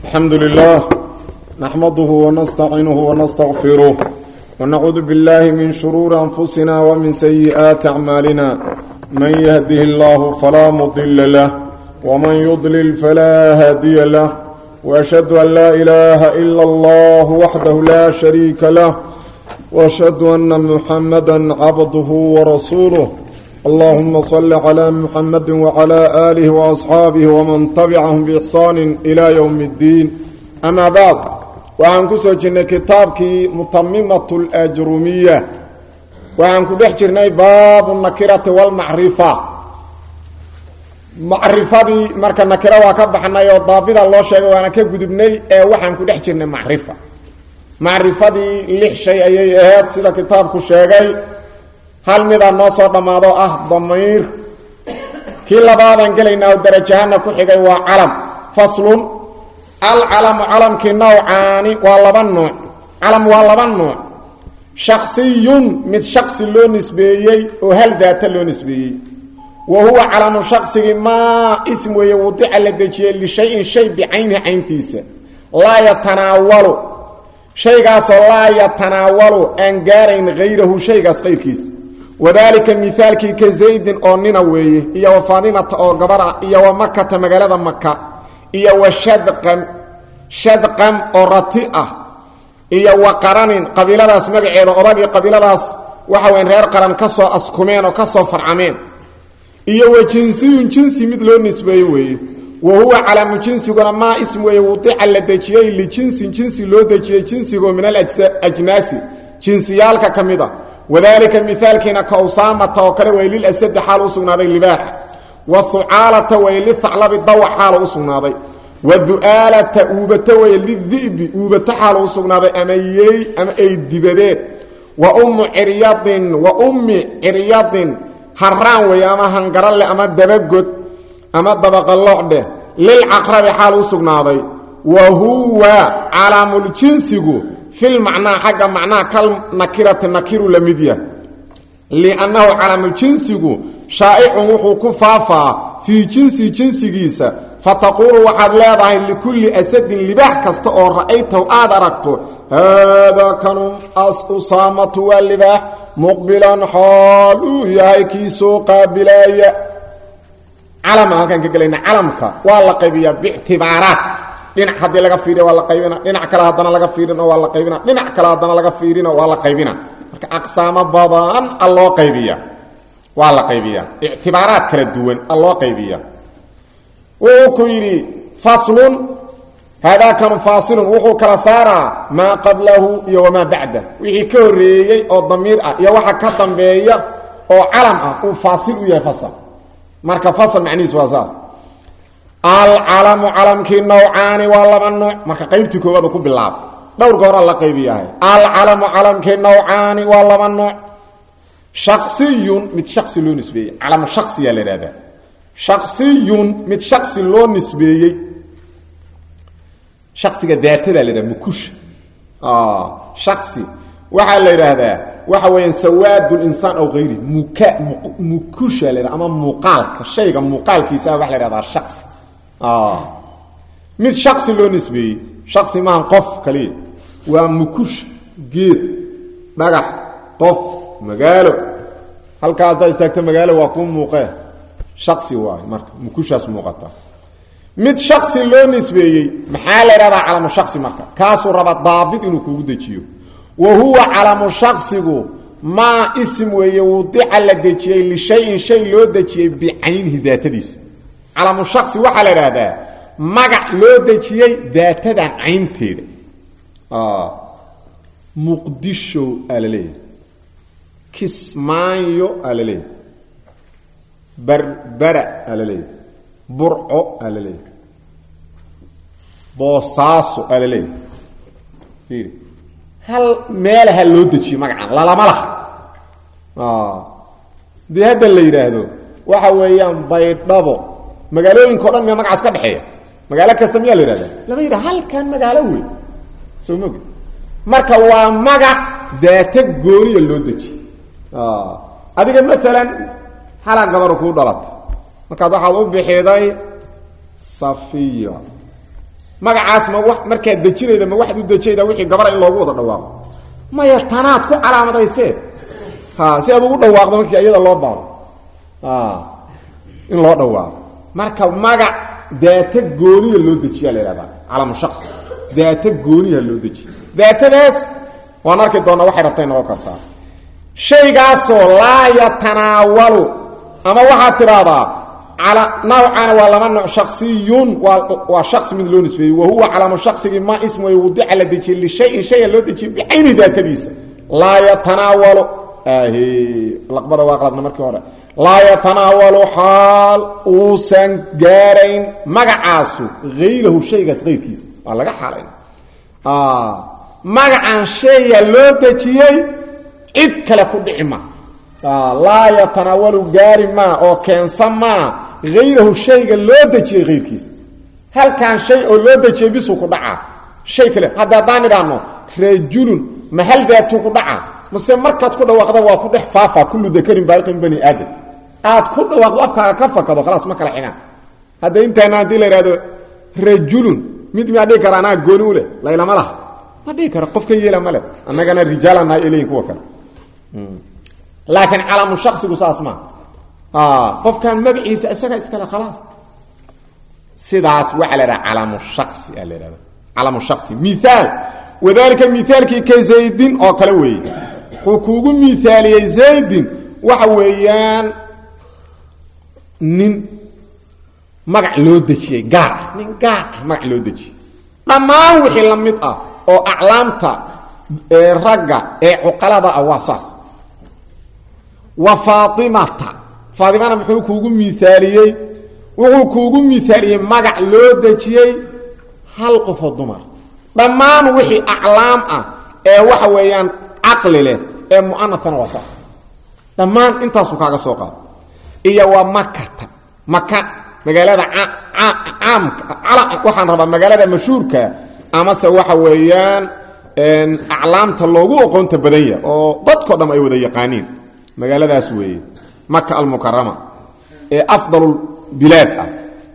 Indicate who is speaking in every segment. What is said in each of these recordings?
Speaker 1: الحمد لله نحمده ونستعينه ونستغفره ونعوذ بالله من شرور أنفسنا ومن سيئات أعمالنا من يهده الله فلا مضل له ومن يضلل فلا هادي له وأشهد أن لا إله إلا الله وحده لا شريك له وأشهد أن محمدا عبده ورسوله اللهم صل على محمد وعلى آله وأصحابه ومن تبعهم بإحسان إلى يوم الدين أما بعد وعن كسوجنا كتابك متممة الأجرمية وعن كدحجرنا باب النكرة والمعرفة macrifadii marka nakiro waa ka baxnay oo daabida loo sheegay waana ka gudubnay ee waxaan ku dhex jirnay macrifa macrifadii lix shay ayay ahayd sida kitaabku sheegay hal midaa noo soo dhammaado ah damiir kii labaadaan gelaynaa oo darajahana ku xigay waa calam faslun alcalamu calamkii nawcaani waa laba nuuc calam waa laba nuuc shaksiyun mid shaksi loo nisbeeyey oo hal daata loo nisbeeyey wa huwa calamu shaqsigii maa ism weeye wadica la dejiyey lishayin shay bicaynihi cayntiisa laa yatanaawalu shaygaasoo laa yatanaawalu aan gaarayn hayrahu shaygaas qayrkiisa wadaalika mihaalkii ka zaydin oo nina weeye iyo wa faadimata oo gabar ah iyo wa makata magaalada maka iyo wa shadqan shadqan oo rati ah iyo wa qaranin qabiiladaas magaceeda odagii qabiiladaas waxa weyn reer qaran ka soo askumeen oo ka soo farcameen iyo wa jinsiyun jinsi mid loo nisbeeye weeye wa huwa calaamu jinsiguna maa ism weeye wadica la dejiyey lijinsin jinsi loo dejiyey jinsigoo min alajnaasi jinsiyaalka ka mid a wadaalika mihaalkiina ka usaamata oo kale way lilasadi xaal u sugnaaday libaaxa wa hucaalata way lihaclabi dawac xaal u sugnaaday wa du'aalata uubato way lidi'bi uubato xaal u sugnaaday ama yey ama ay dibadeed wa ummu ciryadin wa ummi ciryadin haraan weeye ama hangarale ama dabagod ama dabaqaloocdheh lilcaqrabi xaal u sugnaaday wa huwa calaamuljinsigu fil macnaa xagga macnaha kal nakirati nakiru la mid yah liannahu calaamuljinsigu shaa'icun wuxuu ku faafaa fii jinsi jinsigiisa fataquulu waxaad leedahay likulli asadin libaax kasta oo ra'aytahu aad aragto haadaa kanu as usaamatu waa libaax muqbilan xool uu yahay kii soo qaabilaaya calama halkaan ka gelayna calamka waa la qaybiyaa bictibaaraat dhinac haddii laga fiiriya waa la qaybina dhinac kale haddana laga fiirino waa la qaybina dhinac kale haddana laga fiirino waa la qaybina marka aqsaamo badan a loo qaybiya waa la qaybiyaa ictibaaraad kala duwan a loo qaybiya wuxuu ku yidhi faslun haadaakanu faasilun wuxuu kala saaraa maa qablahu iyo wamaa bacda wixii ka horreeyey oo damiir ah iyo waxa ka dambeeya oo calam ah uu faasil u yahay fasal marka fasal macnihiis waa saas alcalamu calamkii nawcaani waa laba nuuc marka qaybtii koowaad ku bilaaba dhowrka hora la qaybiyahay alcalamu calamkii nawcaani waa laba nuuc shaksiyun mid shaksi loo nisbeeyey calamu shaksiyaa la ihahdaa shaksiyun mid shaksi loo nisbeeyey shaksiga daatada la yidhaha mukusha shaksi waxaa la yidhaahdaa waxa weeyaan sawaad linsaan aw hayri muka mukusha la yidhaha ama muuqaalka shayga muuqaalkiisa waxa la yhahdaa shaksi mid shaksi loo nisbeeyey shaksi maahan qof kaliya waa mukusha geed dhagax qof magaalo halkaa haddaad istaagto magaalo waa kuu muuqee shaksi waay marka mukushaas muuqata mid shaksi loo nisbeeyey maxaa la yidhahdaa calamu shaksi marka kaasuu rabaa daabit inuu kugu dejiyo wa huwa calamu shaksigu maa ism weeye wudica la dejiyey lishayin shay loo dejiyey bicaynihi daatadiisa calamu shaksi waxaa la idhaahdaa magac loo dejiyey daatadan caynteeda muqdisho aa la leeyahay kismaayo aa la leeyahay berbera aa la leeyahay burco aa la leeyahay boosaaso aa la leeyahay hal meelaha loo dejiyo magacan lalama laha dee hadda la yidhaahdo waxa weeyaan baydhabo magaalooyinka o dhan miya magacaas ka dhexeeya magaalo kasta miyaa la yihahda lama yidhaha halkan magaalo wey soo mogi marka waa magac daata gooniya loo dejiyo adiga maalan halaa gabar kuu dhalatay markaad waxaad u bixiday safiya magacaas ma wa markaad dejinayda ma waxaad u dejayda wixii gabara in loogu wada dhawaaqo maya tanaad ku calaamadaysee ha si aad ugu dhawaaqdo markii iyada loo baaro in loo dhawaaqo marka magac daata gooniya loo dejiyaa la ihahdaa calamu shaqsi daata gooniya loo dejiya daatadaas waan arki doonaa waxay rabtay noqon kartaa shaygaasoo laa yatanaawalu ama waxaad tidhaahdaa nawcana waa laba nooc shaksiyun waa shasi mid loo nisbeeyey wa huwa calaamu shaksigii ma ism way wudica la dejiyey lishayin shaya loo dejiyey bicayni daatadiisa laa yatanaawalu laqbada waa qaladna markii hore laa yatanaawalu xaal uusan gaarayn magacaasu hayrahu shaygaas hayrkiisa waa laga xaalayn magacan shaya loo dejiyey cid kale ku dhici ma laa yatanaawalu gaari maa oo keensan maa hayrahu shayga loo dejiyey hayrkiisa halkan shay oo loo dejiyey bisuu ku dhacaa shay kale hadda haddaan idhaahno rajulun ma hal daatuu ku dhacaa mase markaad ku dhawaaqda waa ku dhex faafa kullu dakarin baaiqin bani aadam aad ku dhawaaqdo afkaaga ka fakado khalaas ma kala xigaan hadda intaana haddii la ihahdo rajulun mid miyaa dhihi kara anaa gooni u leh laylama laha ma dhihi kara qof ka yeela ma leh annagana rijaalanahay eleyin kuwa kale laakiin calaamu shaksigu saas maa qofkan magaciisa isaga iskale khalaas sidaas waxaa la idhaha calaamu shasi aa la ihahda calaamu shasi miaal wadalika miaalkii ka zaydin oo kale weeye wuxuu kuugu miaaliyey zaydin waxa weeyaan nin magac loo dejiyey gaar ah nin gaar ah magac loo dejiyey dhammaan wixii la mid ah oo aclaamta ragga ee cuqalada ah waa saas wa faaimata faaimana muxuu kuugu miaaliyey wuxuu kuugu miaaliyey magac loo dejiyey hal qofoo dumar dhammaan wixii aclaam ah ee waxa weeyaan caqli leh ee mu'anafana waa saas dhammaan intaasuu kaaga soo qaado iyo waa makata maka magaalada caamka waxaan rabaa magaalada mashhuurka amase waxa weeyaan aclaamta loogu oqoonta badan yaha oo dadko dham ay wada yaqaaniin magaaladaas weeye maka almukarama ee afdal bilaad ah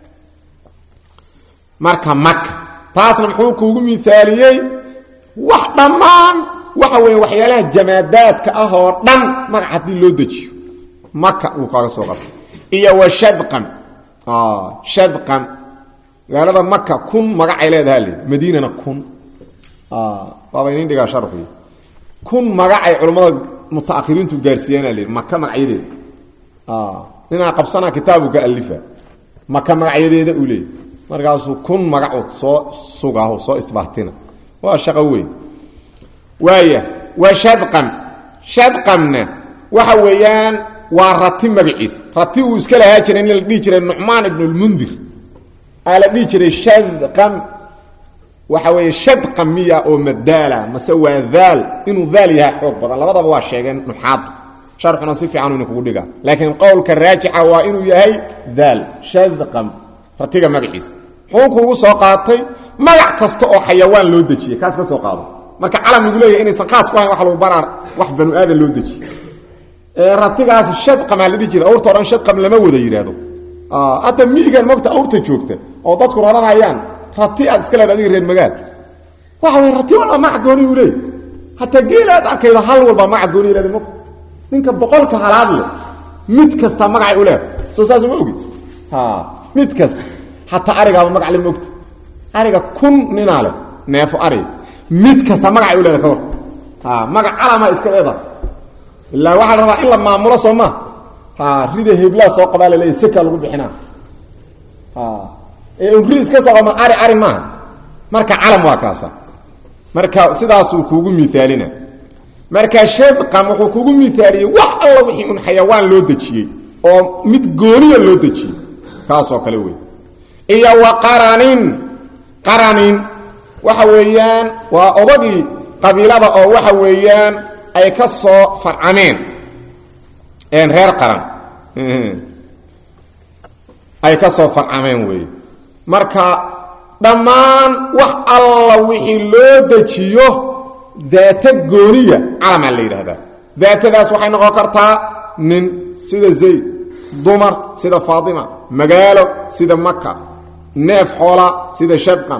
Speaker 1: marka maka taasna muxuu kuugu miaaliyey wax dhammaan waxa weya waxyaalaha jamaadaadka ah oo dhan magac haddii loo dejiyo maka uu kaaga soo qabtay iyo wa shadqan shadqan magaalada maka kun magacay leedaha le madiinana kun waaba inin dhigaa sharxi kun magacay culammada mutaahiriintu gaarsiiyaana l maka magacyadeeda ninaa qabsanaa kitaabuka alifa maka magacyadeeda uu leeyay markaasuu kun magacood soo sugaho soo isbaatina waa shaqo weyn waaya waa shadqan shadqanna waxa weeyaan waa rati magaciis rati uu iska lahaa jiray nin la dhihi jiray nucmaan ibn lmundir aa la dhihi jiray shadqan waxa weeye shadqan miya oo madaala mase waa daal inuu daal yahay xoog badan labadaba waa sheegeen nuxaadu sharxuna si fiican ina kugu dhigaa laakiin qowlka raajixa waa inuu yahay daal shadqan ratiga magaciisa muxuu kuugu soo qaatay magac kasta oo xayawaan loo dejiyey kaas ka soo qaado marka calam lagu leeyahy inaysan khaas ku ahayn wax lagu baraa wax banu aadan loo dejiyey ratigaas shadqamaa la dhihi jira awrta o dhan shadqam lama wada yidhaahdo hadda miigan mogta awrta joogta oo dadku raranayaan rati aad iska leeda adiga reer magaal waxa way rati walba magac gooni u leey hataa geel aad arkaydo hal walba magac gooni leeda mog ninka boqolka halaad leh mid kasta magacay u leeda soo saas uma ogi mid kasta hataa arigaaba magac le mogta ariga kun ninaa leh neefo ariga mid kasta magacay u leeda ka war magac calama iska leeda ilaa waxaa la rabaa in la maamulo soo ma rida heblaa soo qabaa laleeya seka lagu bixinaa ri iska soo qaba ari ari maaha marka calam waa kaasa marka sidaasuu kuugu miaalina marka shadqan wuxuu kuugu miaaliyey wax alla wixii un xayawaan loo dejiyey oo mid gooniya loo dejiyey kaasoo kale wey iyo wa qaranin qaranin waxa weeyaan waa odagii qabiilada oo waxa weeyaan ay ka soo farcameen reer qaran ay ka soo farcameen weeye marka dhammaan wax alla wixii loo dejiyo daata gooniya calamaa la yidhaahdaa daatadaas waxay noqon kartaa nin sida zayd dumar sida faatima magaalo sida maka neef xoola sida shadqan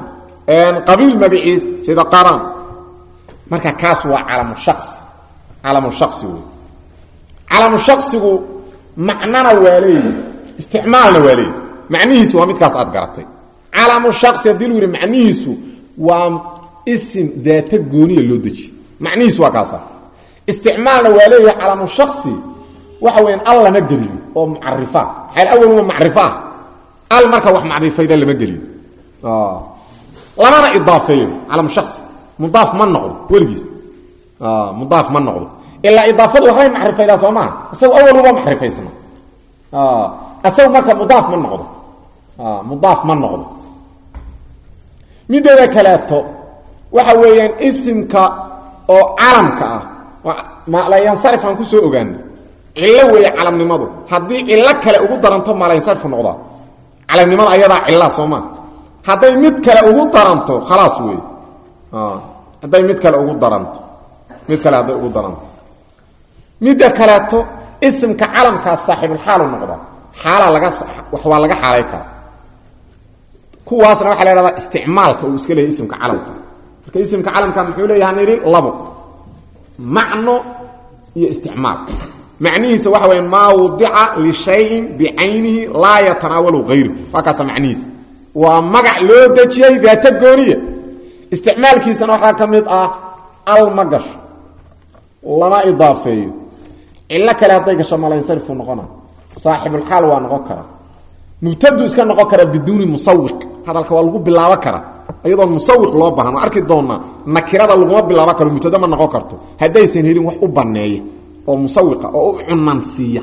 Speaker 1: qabiil magaciis sida qaran marka kaas waa calamu shaqsi calamu shaqsi wey calamu shaqsigu macnana waa leeyihi isticmaalna waa leeyihi macnihiisu waa midkaas aad garatay calamu shaqsi haddii lu yidhi macnihiisu waa isim daata gooniya loo dejiye macnihiisu waa kaasa isticmaalna waa leeyahay calamu shaqsi waxa weyan al lama geliyo oo mucarifa maxaa awaluma macrifo ah al marka wax macrifayda lama geliyo lamana idaafeeyo calamu shaqsi mudaaf ma noqdo weligiis mudaaf ma noqdo ilaa idaafadu waxbay macrifaydaa soo maa isagu awaluba macrifaysna isagu marka mudaaf ma noqdo mudaaf ma noqdo mideeda kaleeto waxa weeyaan isimka oo calamka ah malayansarif aan ku soo ogaana cillo weeye calamnimadu haddii cillo kale ugu daranto malayansarif noqdaa calamnimada ayadaa cillaa soo maa hadday mid kale ugu daranto khalaas wey hadday mid kale ugu daranto mid kale hadday ugu daranto midda kaleeto isimka calamkaas saaxibulxaalu noqda xaalaa laga wax waa laga xaalay kara kuwaasna waxaa la hahdaa isticmaalka uu iska leeyahy isimka calamka marka isimka calamka muxuu leeyaha nidhi labo macno iyo isticmaal macnihiisa waxa weya maa wudica lishayin bicaynihi laa yatanaawalu hayru waa kaasa macnihiisa waa magac loo dejiyey daata gooniya isticmaalkiisana waxaa ka mid ah al ma gasho lama idaafeeyo cillo kale hadday gasho malansarifu noqona saaxibulxaal waa noqon kara mubtadu iska noqon kara biduuni musawiq hadalka waa lagu bilaabo kara iyadoon musawiq loo bahan arki doonaa nakirada laguma bilaabo karo mubtada ma noqon karto haddaysan helin wax u baneeya oo musawiqa oo u cunansiiya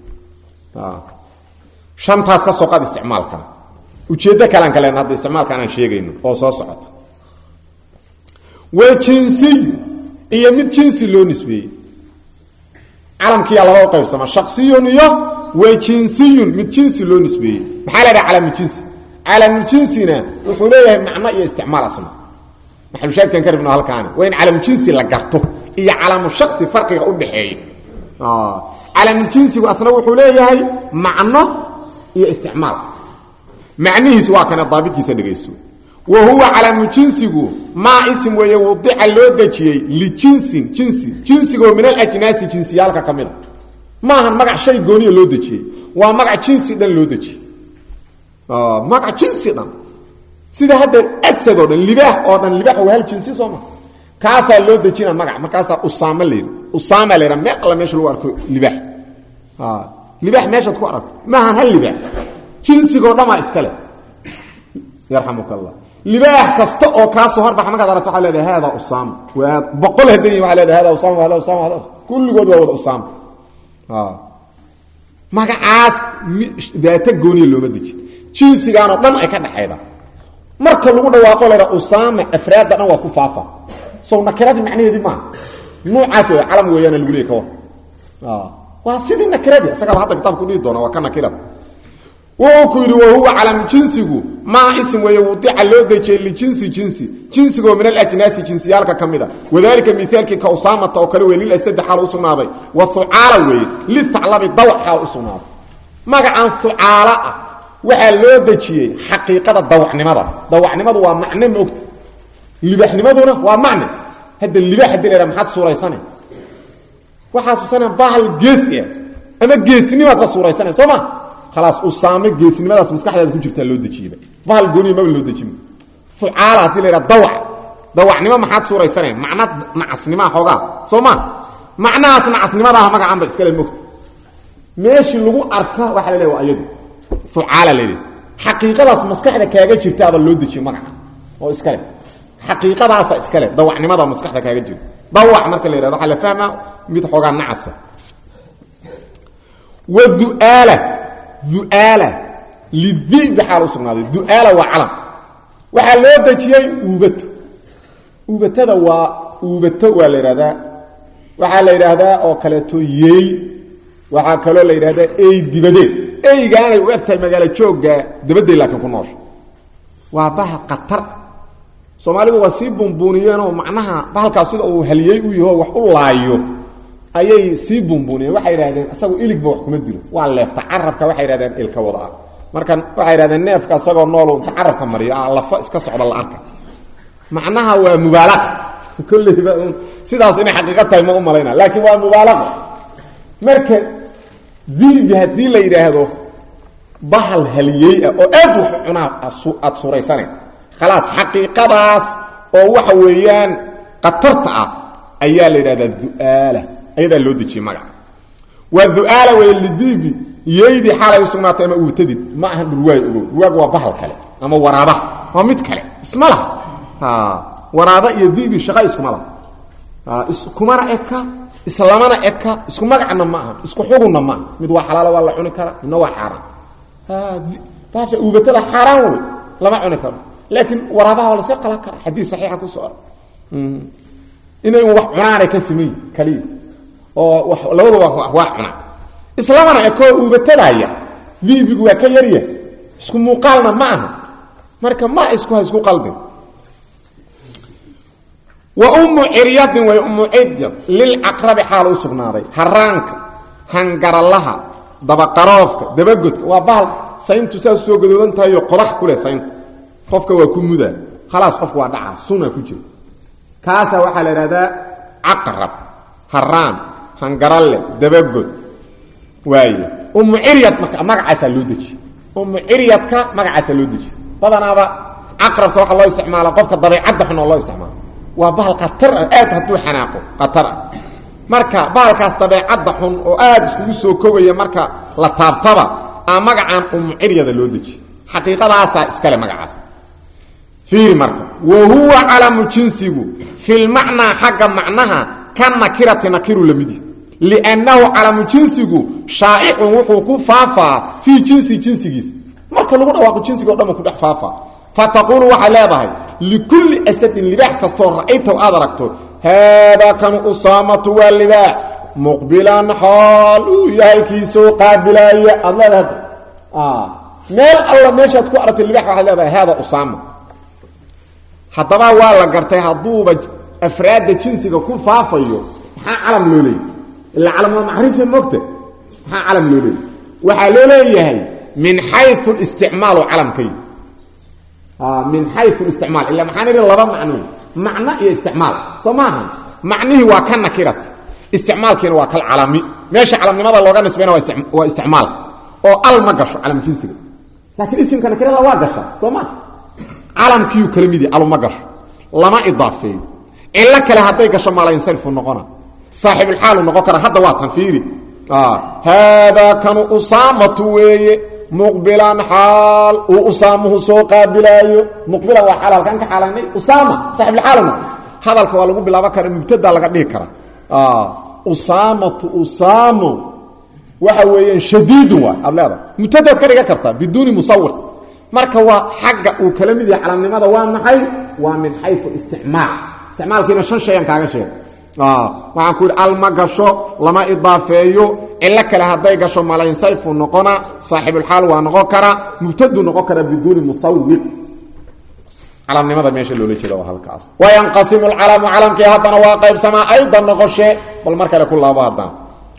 Speaker 1: shantaas ka soo qaad isticmaalkana ujeeddo kalean ka len hadda isticmaalka anaan sheegayno oo soo socota wa jinsiy iyo mid jinsi loo nisbeeyey calamkiyaa laba u qaybsama shaksiyun iyo wa jinsiyun mid jinsi loo nisbeeyey maxaa la dhaha calamujinsi calamujinsina wuxuu leeyahay macno iyo isticmaal asna maxalushaadkan ka rabno halkaani waa in calamujinsi la garto iyo calamu shaksi farqiga u dhaxeeya calamujinsigu asna wuxuu leeyahay macno iyo isticmaal macnihiis waa kana daabitkiisa dhegayso wa huwa calamujinsigu maa isim weeye wadica loo dejiyey lijinsin jinsi jinsigoo min alajnaasi jinsiyaalka ka mida maahan magac shay gooniya loo dejiyey waa magac jinsi dhan loo dejiyey magac jinsi dhan sida hadda asad oo dhan libaax oo dhan libaax waa hal jinsi soo ma kaasaa loo dejina magac markaasaa usaama layidhi usaama layidha meel alla meesha lagu arko libaax libaax meeshaad ku aragto maahan hal libaax jinsigoo dhamaa iskale yarxamuka allah libaax kasta oo kaasoo horbaxa markaad aragto waxaa leedahay hada usaama waa boqol haddan yihin waa leedahay hada usaama hada usaama hada kulligood waa wada usaama magacaas daata gooniya looma dejin jinsigaanoo dhan ay ka dhaxayda marka lagu dhawaaqo laydha usaama afraadda dhan waa ku faafa sow nakiradii macnaheedii maaha nuucaas wey calam weeyaana lagu leey kawar waa sidii nakiradii isagaaba hadda kitaabku dhihi doona waa ka nakirada wuxuu ku yidhi wahuwa calamu jinsigu maa isim weeye wudica loo dejiyey lijinsi jinsi jinsigoo min alajnaasi jinsiyaalka ka mida wadalika miaalkii ka usaamata oo kale wey lilasadi xaal u sugnaaday wa hucaala weeye lihaclabi dawac xaal u sugnaaday magacan hucaala ah waxaa loo dejiyey xaqiiqada dawacnimada dawacnimadu waa macne maogta libaxnimaduna waa macne hadda libax hadii la maxaad suuraysana waxaa susana bahal geesi ah ama geesinimaad ka suuraysana soo ma khalaas usaame geesinimadaas maskaxdaada ku jirtaa loo dejiyeyba bahal gooniya maba loo dejin fucaala hadii la yidhaha dawac dawacnimo maxaad suuraysana macna nacasnimaa xoogaa soo ma macnahaas nacasnimadaah magacanba iskale mogta meeshii lagu arka waxaa la leeya waa ayadu fucaala laleeyahy xaqiiqadaas maskaxda kaaga jirtaaba loo dejiye magaca oo iskale xaqiiqadaasa iskale dawacnimada maskaxda kaaga jirta dawac marka la yihahdo waxaa la fahmaa mid xoogaa nacasa wa duaala duaala lidibi xaal u sugnaaday duaala waa calam waxaa loo dejiyey uubato uubatada waa uubato waa la yidhahdaa waxaa la yidhaahdaa oo kaleeto yeey waxaa kaloo la yidhahdaa ey dibadeed eygaanay u egtahay magaalo joogga dabaday laakiin ku noosha waa bahal qatar soomaalidu waa sii bunbuuniyeenoo macnaha bahalkaas sida uu haliyey u yaho wax u laayo ayay sii bunbuuniyeen waxay yidhahdeen isagu iligba wax kuma dilo waa leefta carabka waxay yidhahdeen ilka wada ah marka waxay yidhahdeen neefka isagoo noolu inta carabka mariyo ah lafo iska socda la arka macnaha waa mubaalaqa kolleyba sidaas inay xaqiiqo tahay ma u malayna laakiin waa mubaalaqa marka diibi haddii la yidhaahdo bahal haliyey ah oo aad wax cunaa aada suuraysanayn khalaas xaqiiqadaas oo waxa weeyaan qatarta ah ayaa la yidhahdaa du'aala ayadaa loo dejiyey magaca waa du'aala wey lidiibi yeydii xaalay u sugnaatay ama uurtadid ma ahan dhurwaay ogow dhurwaagu waa bahal kale ama waraabaha waa mid kale isma laha waraaba iyo diibi shaqa iskuma laha iskumana eka islamana eka isku magacna ma aha isku xugunna ma aha mid waa xalaalo waa la cuni karaa midna waa xaaraan baasha uubatada xaaraan wey lama cuni karo laakiin waraabaha waa laska qalan karaa xadiis saxiixa ku soo inay un wax cunaanay ka sameey kaliya oo labadaba waa cunaan islamana ekoo uubatadaaya diibigu waa ka yarya isku muuqaalna ma aha marka ma isku ha isku qaldin wa ummu ciryadin way ummu ciryad lilcaqrabi xaal u sugnaaday haraanka hangaralaha dabaqaroofka dabagodka waa bahal sayntu saas soo gadoodan tahayo qodax ku leh sayntu qofka waa ku mudaa khalaas qofka waa dhacaa suna ku jiro kaasaa waxaa la idhahdaa caqrab haraan hangaralle dabagod waaye ummu ciryad marka magacaasaa loo dejiye ummu ciryadka magacaasaa loo dejiye badanaaba caqrabka waxaa loo isticmaala qofka dabeicadda xun oo loo isticmaalo waa bahal khatar ah aad hadduu xanaaqo khatar ah marka bahalkaas dabeecadda xun oo aada iskugu soo kogaya marka la taabtaba aa magacaan ummu ciryada loo dejiye xaqiiqadaasaa iskale magacaas fiiri marka wa huwa calamu jinsigu filmacnaa xagga macnaha ka nakirati nakiru lamid yahy liannahu calamu jinsigu shaa'icun wuxuu ku faafaa fii jinsi jinsigiisa marka lagu dhawaaqo jinsiga o dhan ku dhex faafaa fataquulu waxay leedahay likulli asadin libaax kastoo ra'aytaw aad aragto haadaa kanu usaamatu waa libaax muqbilan xaal uu yahay kii soo qaabilaaya aad leedahay meel alla meeshaad ku aragto libax waxaad leedahay haada usaama haddaba waa la gartay hadduuba afraadda jinsiga ku faafayo maxaa calam loo leeyay ilaa calam waa macrifa mogta maxaa calam loo leeyay waxaa loo leeyahay min xayu isticmaalu calamkay min xayu isticmaal illa maxaan idhi laba macno macno iyo isticmaal soo maaha macnihii waa ka nakirat isticmaalkiina waa kal calami meesha calamnimada looga nisbayna waa isticmaal oo al ma gasho calam jinsiga laakiin isimka nakirada waa gasha soo maa calamkiiu kala mid yahy aluma gasho lama idaafeeyo cilo kale hadday gasho maalansarifu noqona saaxibulxaalu noqon kara hadda waa tanfiiri haadaa kanu usaamatu weeye muqbilan xaal uu usaamuhu soo qaabilaayo muqbilan waa xaal halkaan ka xaalanay usaama saaxibulxaalna hadalka waa lagu bilaaban kara mubtada laga dhigi kara usaamatu usaamo waxa weeyaan shadiidun waay aad leedahay mubtadaad ka dhigan kartaa biduuni musawir marka waa xagga uu kala mid yahay calamnimada waa maxay waa min xayu isticmaal isticmaalkiina shan shayaan kaaga sheegay waxaan ku yidhi al ma gasho lama idaafeeyo cilo kale hadday gasho malansarifu noqona saaxibulxaal waa noqon kara mubtadu noqon kara biduuni musawir calamnimada meesha loola jeeda waa halkaas wayanqasimu lcalamu calamkii haddana waa qaybsamaa aydan noqoshe bal mar kale ku laabo haddana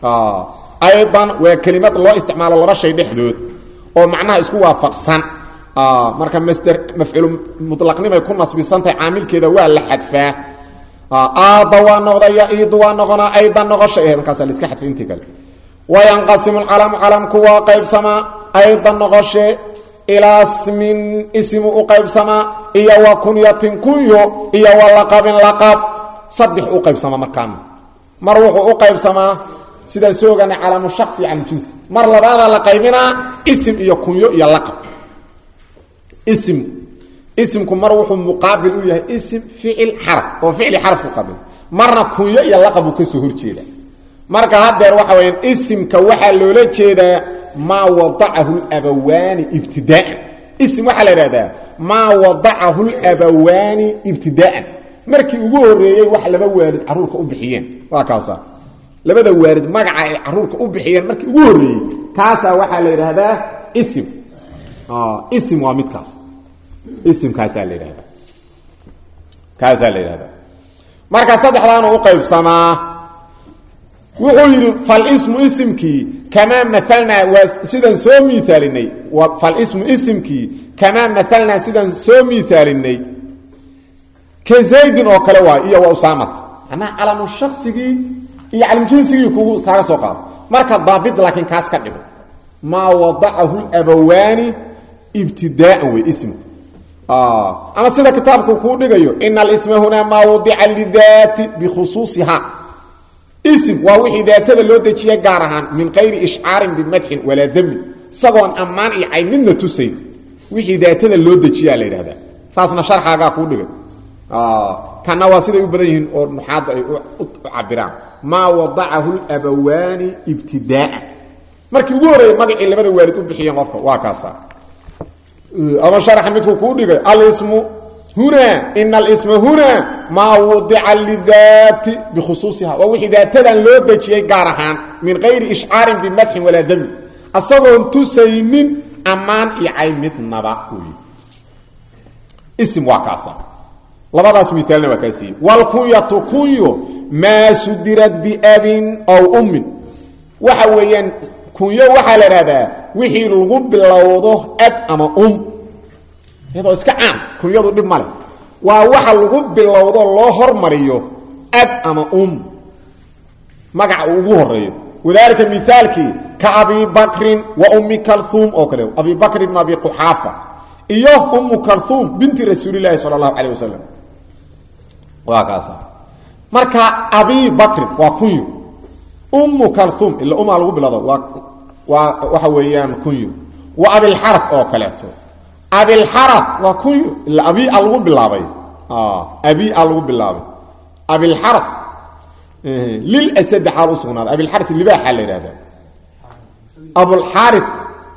Speaker 1: aydan waa kelimad loo isticmaalo laba shay dhexdood oo macnaha isku waafaqsan marka masder mafcuulu mulaqnimay ku nasbisantahay caamilkeeda waa la xadfaa aada waa noqdaya iidu waa noqonaa aydan noqosha aheed markaasa la iska xadfay intii kale wayanqasimu lcalamu calamku waa qaybsamaa aydan noqoshe ilaa smin ismu u qaybsamaa iyo wa kunyatin kunyo iyo wa laqabin laqab saddex u qaybsamaa markaana mar wuxuu u qaybsamaa sidaan soo ogaanay calaamu shaksi iyo calamujinsi mar labaadaa la qaybinaa isim iyo kunyo iyo laqab isim isimku mar wuxuu muqaabil u yahay isim ficil xaraf oo ficli xaraf u qabil marna kunyo iyo laqab uu ka soo horjeeda marka haddeer waxa weyaan isimka waxaa loola jeedaa maa wadacahu labawaani ibtidaaan isim waxaa la idhahdaa maa wadacahu labawaani ibtidaa'an markii ugu horeeyey wax laba waalid caruurka u bixiyeen waa kaasa labada waalid magaca ay caruurka u bixiyeen markii ugu horeeyey kaasaa waxaa la yidhaahdaa isim isim waa midkaas isimkaasaa la yidhahdaa kaasaa la yidhahdaa marka saddexdaanu u qaybsamaa wuxuu yidhi falismu isimkii kamaa maalnaa waa sidaan soo miaalinay falismu isimkii kamaa maalnaa sidaan soo miaalinay ka zaydin oo kale waay iyo wa usaamata manaa calamu shaksigii iyo calamjinsigii kugu kaaga soo qaado marka daabit laakiin kaas ka dhigo maa wadacahu labawaani ibtidaaan wey ismku ama sida kitaabku kuu dhigayo ina alisma hunaa maa wadica lidaati bikhusuusiha ism waa wixii daatada loo dejiyay gaar ahaan min qayri ishcaarin bimadxin walaa damin isagoon ammaan iyo cay midna tusayn wixii daatada loo dejiyaa la yidhahdaa saasna sharxaagaa kuu dhigay kana waa siday u badan yihiin oo nuxaadda ay u cabiraan maa wadacahu labawaani ibtidaaan markii ugu horreeyey magacii labada waalid u bixiyeen qofka waa kaasa ama sharaxa midku kuu dhigay alismu hunaa ina alisma hunaa maa wadica lidaati bikhusuusiha waa wixii daatadan loo dejiyey gaar ahaan min qayri ishcaarin bimadxin walaa damin asagoon tusaynin ammaan iyo cay midnaba wey ism waa kaasa labadaas miaalna waa kaa siiyey wlkunyatu kunyo maa sudirad biabin aw ummin waxa weeyaan kunyo waxaa la idhahdaa wixii lagu bilowdo ab ama um iyadoo iska caan kunyadu dhib male waa waxa lagu bilowdo loo hormariyo ab ama um magaca uu ugu horeeyo wadalika miaalkii ka abi bakrin wa ummi kalhuum oo kale abi bakr ibn abi quxaafa iyo ummu kalhuum binti rasuulilahi sala allahu calayh wasalam waa kaasa marka abi bakrin waa kunyo ummu kalhuum ila umaa lagu bilowdo waa waa waxa weeyaan kunyo wa abilxara oo kaleeto abilxara waa kunyo ila abi a lagu bilaabay abi a lagu bilaabay abilxara lilasadi xaal usugnaaday abilxara libaaxa la yidhahda abulxari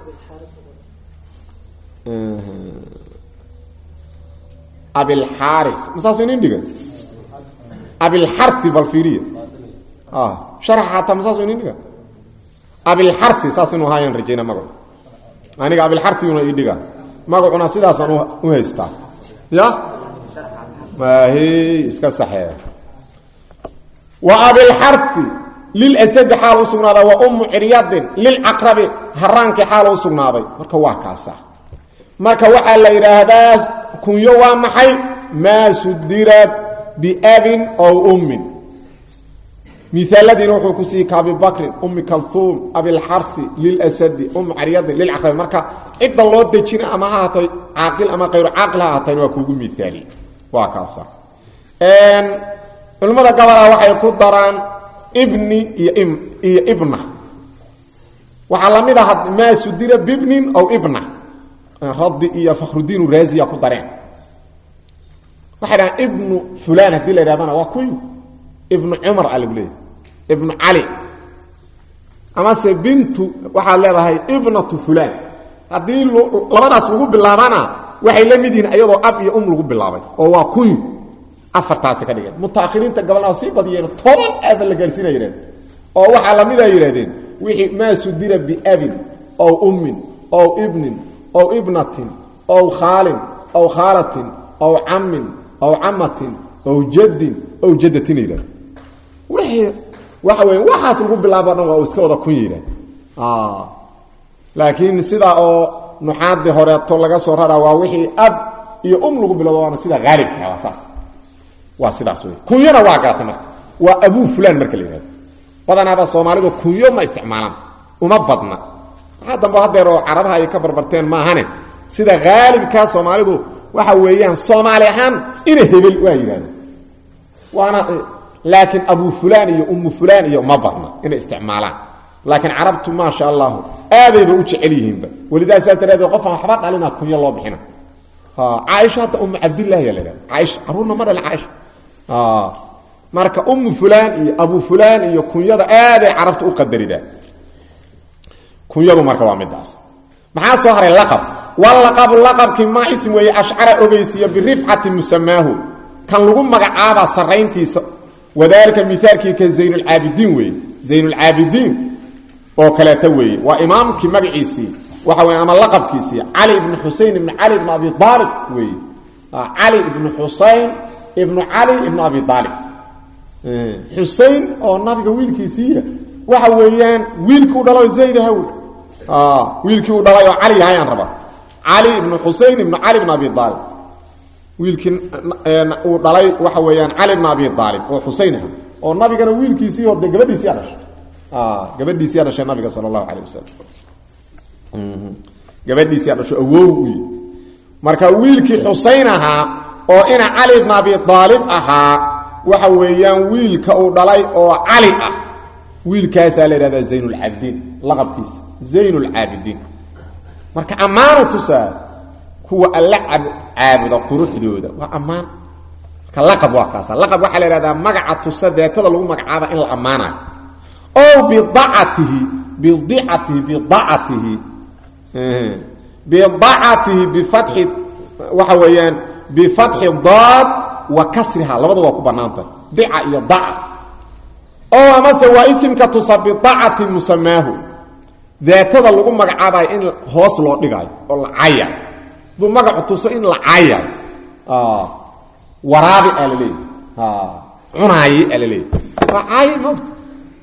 Speaker 1: abilxari masaasu inin dhiga abilxari bal fiiriya sharaxa xataa masaasu inin dhiga abilxari saas inuu ahaayaan rajayna magacu aniga abilxariguna ii dhiga magacuna sidaasaan u haystaa ya maahi iska saxee wa abilxari lilasadi xaal u sugnaaday wa ummu ciryadin lilcaqrabi haraankii xaal u sugnaaday marka waa kaasa marka waxaa la yidhaahdaa kunyo waa maxay maa sudirad biabin ow ummin miaaladiina wuxuu ku siiyey ka abi bakrin ummi kalhuum abilxari lilasadi um caryadin lilcaqrabi marka cidda loo dejina ama ha ahaatay caaqil ama kayru caaqil ha ahaatayna waa kuugu miaaliye waa kaasa culimmada gabalaa waxay ku daraan ibni iyo iyo ibna waxaa lamid ah maa sudira bibnin ow ibna radi iyo fakhrudiin raasiya ku dareen waxay dhahaan ibnu fulan haddii la yidhahdana waa kuy ibnu cumar a lagu leeyahy ibnu cali amase bintu waxaad leedahay ibnatu fulan haddii labadaas lagu bilaabana waxay la mid yihiin iyadoo ab iyo um lagu bilaabay oo waa kuy afartaasi ka dhigeen mutaahiriinta gabalna sii badiyeen toban aaba la gaarsiina yidhahdeen oo waxaa lamida yidhahdeen wixii maa sudira biabin ow ummin ow ibnin ow ibnatin ow khaalin ow khaalatin ow cammin ow camatin ow jaddin ow jaddatin yidhahden wixii waxa weya waxaas lagu bilaabo dhan waa uu iska wada kun yidhahd laakiin sidaa oo nuxaadii horeeto laga soo raraa waa wixii ab iyo um lagu bilowdo waana sida haalibka waa saas waa sidaas wey kunyona waa garata marka waa abuu fulan marka la yihahdo badanaaba soomaalidu kunyo ma isticmaalaan uma badna waxaa dambe hadeer oo carabaha ay ka barbarteen maahane sida haalibkaa soomaalidu waxa weeyaan soomaali ahaan ina hebel waa yidhahda waana laakiin abu fulan iyo umu fulan iyo ma badna inay isticmaalaan laakiin carabtu maasha allahu aadayba u jecel yihiinba welidaa saas daraadeed qofaan waxba dhalina kunyo loo bixina caaisha hadda umu cabdillahi yaa la yhahda caaisha caruurna ma dhalin caaisha marka umu fulan iyo abu fulan iyo kunyada aaday carabta u qadaridaa kunyadu marka waa midaas maxaa soo haray laqab walaqabu laqabkii maa ism weeye ashcara ogeysiiya birifcati musamaahu kan lagu magacaabaa sarayntiisa wadaalika miaalkii ka zaynulcaabidiin weeye zaynulcaabidiin oo kaleeta weeye waa imaamkii magaciisii waxa wey ama laqabkiisii cali ibnu xusein ibnu cali ibnu abi aalib weeye cali ibnu xusein ibnu cali ibnu abi aalib xusein oo nabiga wiilkiisiiya waxa weeyaan wiilkii u dhalo zaydaha wey wiilkii uu dhalay oo cali yahayaan raba cali ibnu xusein ibnu cali ibnu abi aalib wiilkii uu dhalay waxa weeyaan cali bn abi aalib oo xuseyn ah oo nabigana wiilkiisii oo de gabadhiisiyaa dhashay gabadhiisiyaa dhashay nabiga sala allahu calayh wasalam gabadhiisiyaa dhasho awow u yi marka wiilkii xuseyn ahaa oo ina cali bn abi aalib ahaa waxa weeyaan wiilka uu dhalay oo cali ah wiilkaasaa la yidhahdaa zaynulcaabidiin laqabkiisa zaynulcaabidiin marka ammaanu tusaa kuwa alla caabuda quruxdooda waa ammaan marka laqab waa kaasa laqab waxaa la yidhahdaa magaca tusa daatada lagu magacaaba in la ammaanayo o bidacatihi bidicatihi bidacatihi bidacatihi bifatxi waxa weeyaan bifatxi daad wa kasriha labada waa ku banaantah dica iyo daca oo amase waa isimka tusa bidacati musamaahu daatada lagu magacaabayo in hoos loo dhigaayo oo la caya duu magacu tuso in la cayayo waraabi aa la leeyahy cunaaye aa la leeyahy waa caaye moogta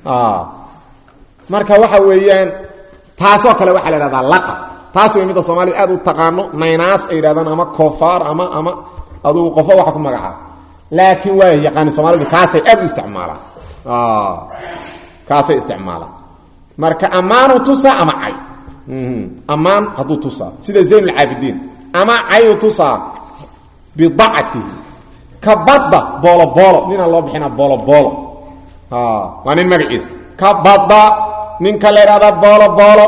Speaker 1: marka waxa weeyaan taasoo kale waxaa la ihahdaa laqab taas way midda soomaalida aad u taqaano naynaas ay yidhahdaan ama koofaar ama ama adugu qofo waxa ku magacaaba laakiin waa yaqaani soomaalidu kaasay aad u isticmaalaan kaasay isticmaalaan marka ammaanu tusaa ama cay ammaan hadduu tusaa sida zayn alcaabidiin ama cayu tusaa bidacatihi ka badda boolo boolo ninaan loo bixina boolo boolo waa nin magaciisa ka badda ninka la yidhahda boolo boolo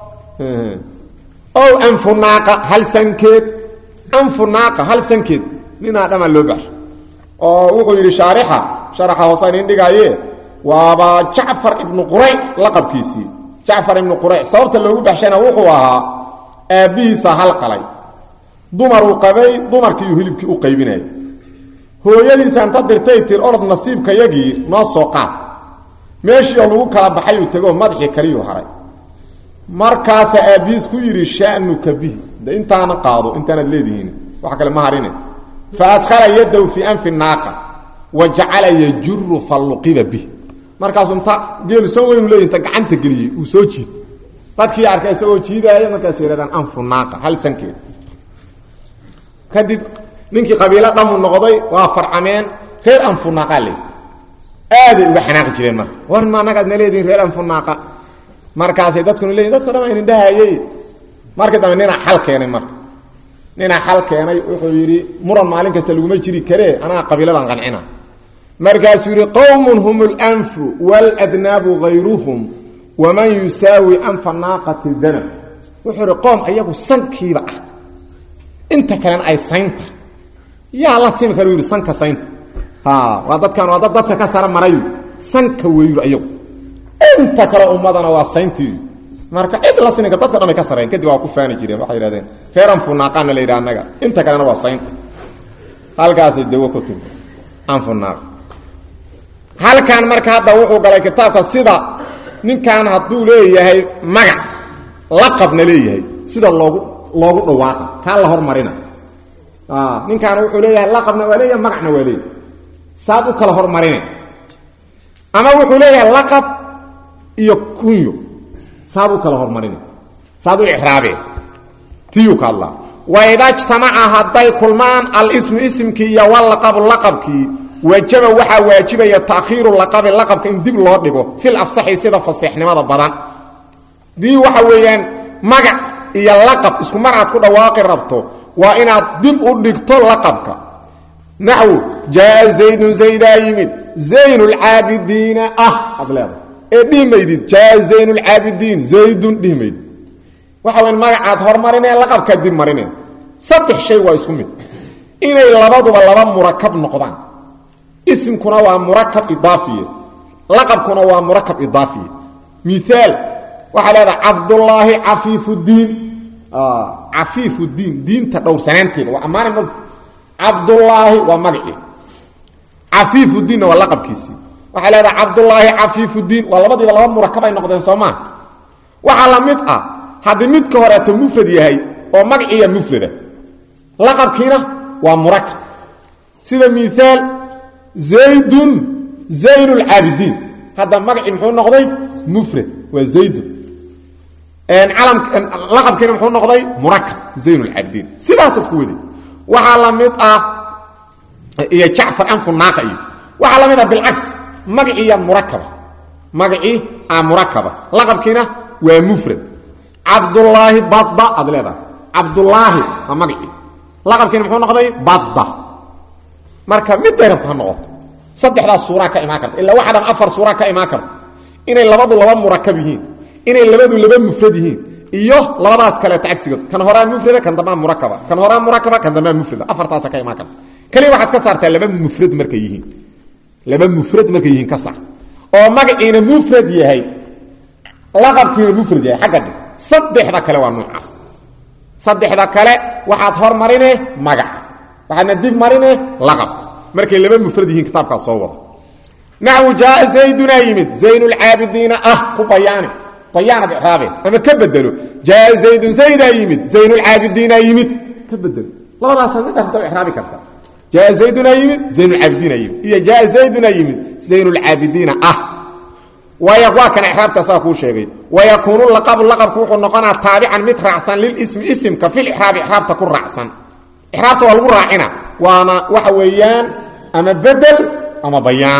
Speaker 1: ow anfunaaqa hal sankeed anfunaaqa hal sankeed ninaa dhamaan loo baxsho oo wuxuu yidhi shaarixa sharaxa hoosaan in dhigaaye waaba jacfar ibnu qurayc laqabkiisii jacfar ibnu qurayc sababta loogu baxshayna wuxuu ahaa aabbihiisa hal qalay dumaruu qabay dumarkiiyu hilibkii u qaybinayay hooyadiisa inta dirtay tir orod nasiibkayagii noo soo qaad meeshii oo lagu kala baxay uu tegoo madaxii kaliyuu haray markaasaa aabbihiis ku yidhi sha'nuka bihi de intaana qaado intaanaad leedihiin wax kale ma harine fa adkhala yadaw fii anfi naaqa wa jacala yajuru falluqiba bih markaasuu inta geelu san weynu leeyihi inta gacanta geliyey uu soo jiid dadkii arkay isagoo jiidaaya markaas yidhahdaan anfu naaqa hal sankeed kadib ninkii qabiilo dhamu noqday waa farcameen reer anfunaaqaa leey aaday uga xanaaqi jireen marka war ma anagaad na leedihin reer anfunaaqa markaasay dadkuna leeyihin dadko dhan aynin dhahayey markii dambe ninaa xal keenay marka ninaa xal keenay wuxuu yidhi muran maalin kasta laguma jiri karee anaa qabiiladan qancina markaasuu yidhi qowmun hum اlanfu wاladnaabu hayruhum waman yusaawi anfa naaqati danab wuxuu ihi qoom ayagu sankiiba ah inta kalena ay saynta yaa la simi kara u yidhi sanka saynta waa dadkan waa dad dadka ka sara marayu sanka weyu ayagu inta kale ummadana waa sayntii marka cid la sininka dadka dhan bay ka sareen kadib waa ku faani jireen waxay yidhahdeen reer anfunaaqaana la yidhaha annaga inta kalena waa saynta halkaasay dawo ku timi anfunaaq halkan marka hadda wuxuu galay kitaabka sida ninkan hadduu leeyahay magac laqabna leeyahay sida loogu loogu dhawaaqa kaa la hormarina ninkaan wuxuu leeyahay laqabna waa leeyahay magacna waa leeyahay saad u kala hormarine ama wuxuu leeyahay laqab iyo kunyo saad u kala hormarine saad u icraabe tiyuu ka hadlaa waida jtamaca hadday kulmaan alismu isimkii iyo walaqabu laqabkii wajaba waxaa waajibaya taakhiiru laqabi laqabka in dib loo dhigo fil afsaxi sida faseexnimada badan dii waxa weeyaan magac iyo laqab isku mar aad ku dhawaaqi rabto waa inaad dib u dhigto laqabka naxwu jaa zaydun zaydaa yimid zayn lcaabidiina ah aad leedahay ee dhihi maydid jaa zayn lcaabidiin zaydun dhihi maydid waxa weyan magacaad hormarinee laqabkaad dib marineen saddex shay waa isku mid inay labaduba laba murakab noqdaan isimkuna waa murakab idaafiye laqabkuna waa murakab idaafiye miaal waxaa leedaha cabdullaahi cafiifuddiin cafiifuddiin diinta dhowrsanaanteeda waa ammaana mog cabdullaahi waa magacii cafiifuddiinna waa laqabkiisii waxaa leedaha cabdullaahi cafiifuddiin waa labadiiba laba murakab ay noqdeen soo maa waxaa la mid ah haddii midka horeeto mufrad yahay oo magaciiya mufrada laqabkiina waa murakab sida miaal zaydun zayn lcaabidiin hadda magacii muxuu noqday mufrad waa zaydun laqabkiina muxuu noqday murakab zayn lcaabidiin sidaasaad ku waday waxaa la mid ah iyo jacfar anfu naaqa iyo waxaa la mid ah bilcagsi magaciiya murakaba magacii a murakaba laqabkiina waa mufrad cabdulaahi badba aad leedahay cabdulaahi waa magacii laqabkiina muxuu noqday badba marka miday rabta ha noqoto saddexdaas suuraa ka imaan karta ilaa waxaa dhan afar suuraa ka imaan karta inay labadu laba murakab yihiin inay labadu laba mufrad yihiin iyo labadaas kaleeto cagsigood kan horaa mufrada kan dambaa murakaba kan horaa murakaba kan dambaa mufrada afartaasa ka imaan karta kaliya waxaad ka saartaa laba mufrad markay yihiin laba mufrad markay yihiin ka saar oo magaciina mufrad yahay laqabkiina mufrad yahay xagga dhig saddexda kale waa noocaas saddexda kale waxaad hormarine magaca waxaadna dib marine laqabka markay laba mufrad yihiin kitaabkaas soo wada naxwu jaaa zaydunaa yimid zaynulcaabidiina ah ku bayaani bayaanad icraabeen ama ka bedelo jaaa zaydun zaydaa yimid zaynulcaabidiinaa yimid ka bedelo labadaasa mid arta iraabi karta jaaa zaydunaa yimid zaynulcaabidiina yimid iyo jaaa zaydunaa yimid zaynulcaabidiina ah waa kana iraabta saa kuu sheegay wayakuunu laqabu laqabku wuxuu noqonaa taabican mid raacsan lilismi isimka fil ixraabi ixraabta ku raacsan ixraabta waa lagu raacina waana waxa weeyaan ama bedel ama bayaan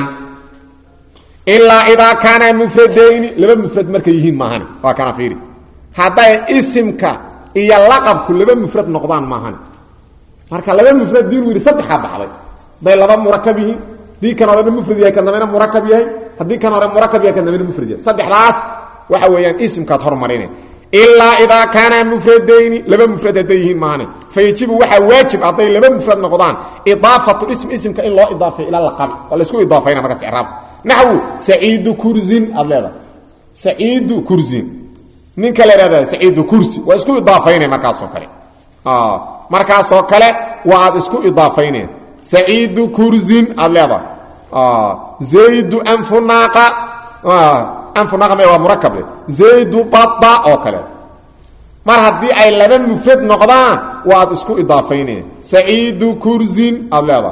Speaker 1: ilaa idaa kaana mufradayni laba mufrad markay yihiin maahani waa kana fiiri hadday isimka iyo laqabku laba mufrad noqdaan maahani marka laba mufrad diinu yidhi saddexaa baxday hadday laba murakab yihiin haddii kan horena mufrad yahay kan dambena murakab yahay haddii kan hore murakab yahay kan dambena mufrad yahay saddexdaas waxa weeyaan isimkaad hormarine ilaa idaa kaana mufradayni laba mufrad hadday yihiin maahane fayajibu waxaa waajib hadday laba mufrad noqdaan idaafatu ism isimka in loo idaafeyo ila laqabi waa laysku idaafayna markaas icraab naxwu saciidu kursin aad leedahay saciidu kursin ninka la ihahda saciidu kursi waa isku idaafaynay markaasoo kale markaasoo kale waa aad isku idaafayneen saciidu kursin aad leedahay zaydu anfunaaqa anfunaaqa me waa murakable zaydu bada oo kale mar haddii ay laba mufrad noqdaan waa aad isku idaafayneen saciidu kursin aad leedahay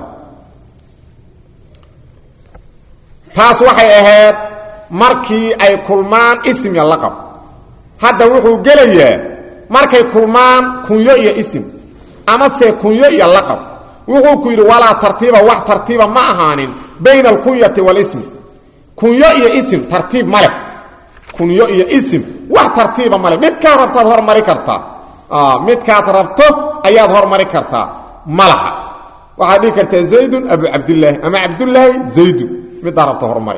Speaker 1: taas waxay ahayd markii ay kulmaan ism iyo laqab hadda wuxuu gelayaa markay kulmaan kunyo iyo isim amase kunyo iyo laqab wuxuu ku yidhi walaa tartiiba wax tartiiba ma ahaanin bayna alkunyati walismi kunyo iyo isim tartiib ma leh kunyo iyo isim wax tartiiba male midkaad rabtaad hormari kartaa midkaad rabto ayaad hormari kartaa ma laha waxaad dhihi kartaa zaydun abu cabdilaahi ama cabdulaahi zaydun midaa rabto hormari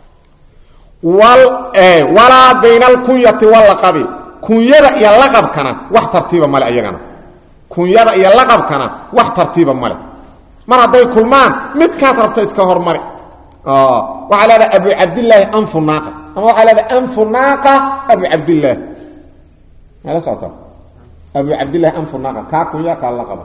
Speaker 1: walaa bayna alkunyati walaqabi kunyada iyo laqabkana wax tartiiba male ayagana kunyada iyo laqabkana wax tartiiba male mar hadday kulmaan midkaad rabto iska hormari waxaa leedaha abu cabdilaahi anfu naaqa ama waxaa leedaha anfu naaqa abu cabdilaahi mala socota abu cabdillahi anfu naaqa kaa kunya kaa laqaba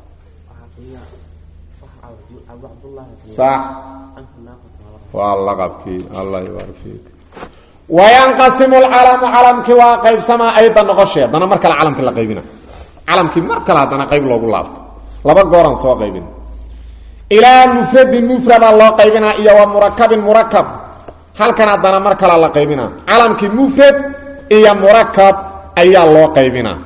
Speaker 1: sax waa laqabkii allah ybarik fiik wayanqasimu lcalamu calamkii waa qaybsamaa ayda noqoshe haddana mar kale calamkii la qaybina calamkii mar kale haddana qayb loogu laabto laba gooran soo qaybin ilaa mufradin mufrada loo qaybinaa iyo wa murakabin murakab halkan haddana mar kale la qaybinaa calamkii mufrad iyo murakab ayaa loo qaybinaa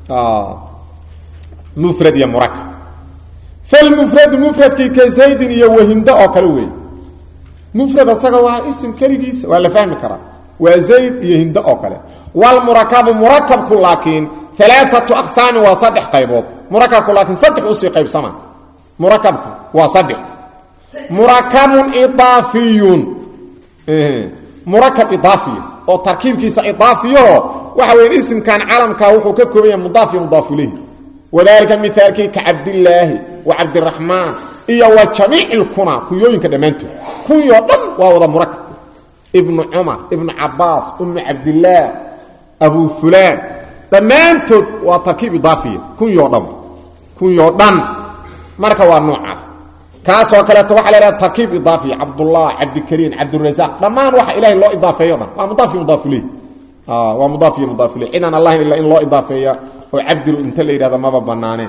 Speaker 1: mufrad iyo murakab falmufradu mufradkii ka zaydin iyo wahindo oo kale weey mufrad asaga waa isim keligiisa waa la fahmi karaa waa zayd iyo hindo oo kale walmurakabu murakabku laakiin alaaatu aqsaami waa saddex qaybood murakabku laakiin saddex usii qaybsama murakabku waa saddex murakabun idaafiyun murakab idaafiya oo tarkiibkiisa idaafiyaho waxa weya isimkan calamkaa wuxuu ka kooban yahay mudaaf iyo mudaaf ilayhi wadalika mihaalkii ka cabdilaahi wa cabdiraxmaan iyo wa jamiic lkuna kunyooyinka dhammaantood kunyoo dhan waa wada murakab ibnu cumar ibnu cabaas umu cabdillaah abu fulaan dhammaantood waa tarkiib idaafiya kunyoo dhan kunyoo dhan marka waa noocaas kaasoo kaleeto waxaa la idhaha tarkiib idaafiya cabdullah cabdikariim cabdirasaaq dhammaan waxa ilahay loo idaafeeyo dhan waa mudaaf iyo mudaaf ileyh waa mudaaf iyo mudaaf ileyh cidaan allahin ila in loo idaafeeya oo cabdilu inta la yidhahda maba banaaneen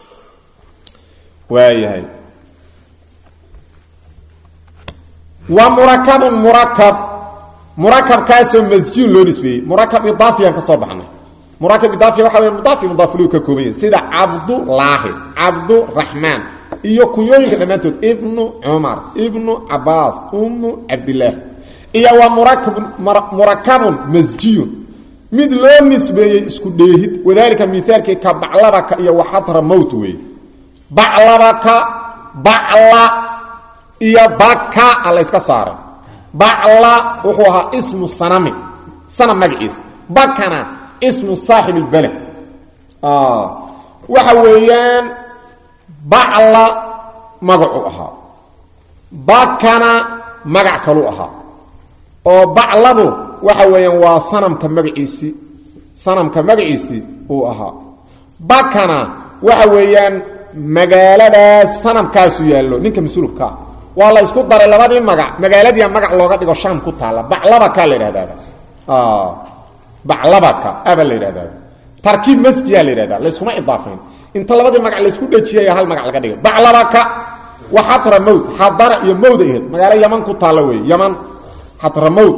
Speaker 1: waayahay wa murakabun murakab murakabkaasoo masjuun loo nisbeeyey murakab idaafiyan ka soo baxnay murakab idaafiya waxa wey mudaaf iyo mudaaf ileyh ka kooban yahay sida cabdulaahi cabduraxmaan iyo kunyooyinka dhammaantood ibnu cumar ibnu cabaas ummu cabdillaah iyo waa murakabun murakabun masjiyun mid loo nisbeeyey isku dheehid wadaalika miaalkii ka baclabaka iyo waxadra mowt weeye baclabaka bacla iyo baka a la yska saaray bacla wuxuu ahaa ismu sanami sanam magaciisa bakana ismu saaxib اlbaled waxa weeyaan bacla magacu ahaa bakana magac kalu ahaa oo bacladu waxa weeyaan waa sanamka magaciisii sanamka magaciisii uu ahaa bakana waxa weeyaan magaaladaas sanamkaasu yaallo ninka mas-uulkaa waa la isku daray labadii magac magaaladiia magac looga dhigo shaam ku taalla baclabaka la yidhahdaaba baclabaka aba la yidhahdaaba tarkiib masjiyaa la yidhahda layskuma idaafayn inta labadii magac laysku dhejiyaya hal magac laga dhigay baclabaka wa xatra mowd xadara iyo mowd ahayd magaalo yaman ku taalla wey yaman xatra mowd